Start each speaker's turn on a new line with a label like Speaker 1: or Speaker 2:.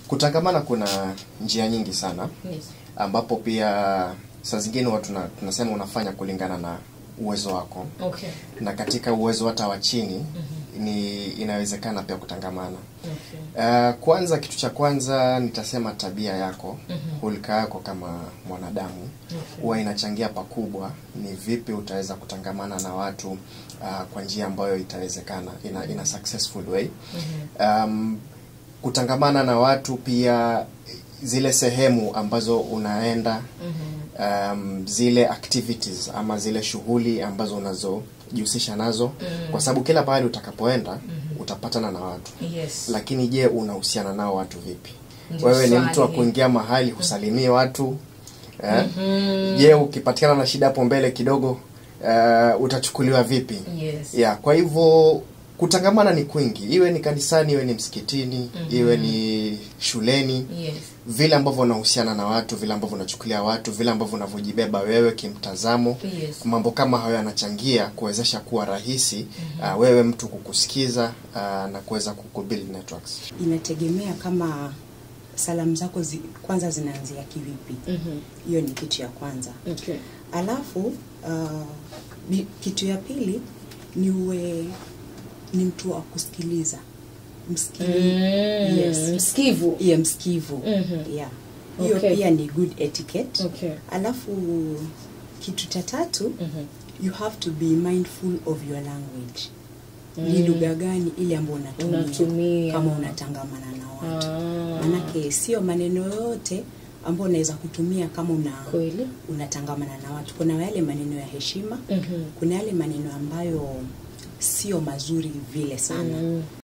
Speaker 1: kutangamana kuna njia nyingi sana
Speaker 2: Yes.
Speaker 1: ambapo pia saa zingine watu tuna- tunasema unafanya kulingana na uwezo wako
Speaker 2: Okay.
Speaker 1: na katika uwezo hata wa chini ni inawezekana pia kutangamana
Speaker 2: Okay.
Speaker 1: Uh, kwanza kitu cha kwanza nitasema tabia yako
Speaker 2: Mhm.
Speaker 1: hulka yako kama mwanadamu
Speaker 2: Okay.
Speaker 1: huwa inachangia pakubwa ni vipi utaweza kutangamana na watu uh, kwa njia ambayo itawezekana ina, ina successful way
Speaker 2: Mhm.
Speaker 1: um, kutangamana na watu pia zile sehemu ambazo unaenda
Speaker 2: Mhm.
Speaker 1: um, zile activities ama zile shughuli ambazo unazojihusisha nazo
Speaker 2: Mm.
Speaker 1: kwa sababu kila pahali utakapoenda utapatana na watu
Speaker 2: Yes.
Speaker 1: lakini je unahusiana nao watu vipi
Speaker 2: Ndio
Speaker 1: wewe ni
Speaker 2: swali
Speaker 1: mtu wa
Speaker 2: hili.
Speaker 1: kuingia mahali husalimii watu eh?
Speaker 2: Mhm.
Speaker 1: je ukipatikana na shida hapo mbele kidogo uh, utachukuliwa vipi
Speaker 2: Yes.
Speaker 1: yeah, kwa hivyo kutangamana ni kwingi iwe ni kanisani iwe ni msikitini
Speaker 2: Mhm.
Speaker 1: iwe ni shuleni
Speaker 2: Yes.
Speaker 1: vile ambavyo unahusiana na watu vile ambavyo unachukulia watu vile ambavyo unavyojibeba wewe kimtazamo
Speaker 2: Yes.
Speaker 1: mambo kama hayo yanachangia kuwezesha kuwa rahisi uh, wewe mtu kukusikiza uh, na kuweza kukubuild networks
Speaker 3: inategemea kama salamu zako zi, kwanza zinaanzia kivipi
Speaker 2: Mhm.
Speaker 3: hiyo ni kitu ya kwanza
Speaker 2: Okay.
Speaker 3: alafu uh, bi- kitu ya pili ni uwe ni mtu wa kusikiliza msikili
Speaker 2: Mm.
Speaker 3: yes
Speaker 2: Msikivu.
Speaker 3: yeah, msikivu
Speaker 2: Mhm.
Speaker 3: yeah hiyo
Speaker 2: Okay.
Speaker 3: pia ni good etiquette
Speaker 2: Okay.
Speaker 3: alafu kitu cha tatu
Speaker 2: Mhm.
Speaker 3: you have to be mindful of your language ni lugha gani ile ambayo unatumia,
Speaker 2: Unatumia.
Speaker 3: kama unatangamana na watu
Speaker 2: Ah.
Speaker 3: manake sio maneno yote ambayo unaweza kutumia kama una
Speaker 2: Kweli.
Speaker 3: unatangamana na watu kuna yale maneno ya heshima
Speaker 2: Mhm.
Speaker 3: kuna yale maneno ambayo sio mazuri vile sana
Speaker 2: Mm.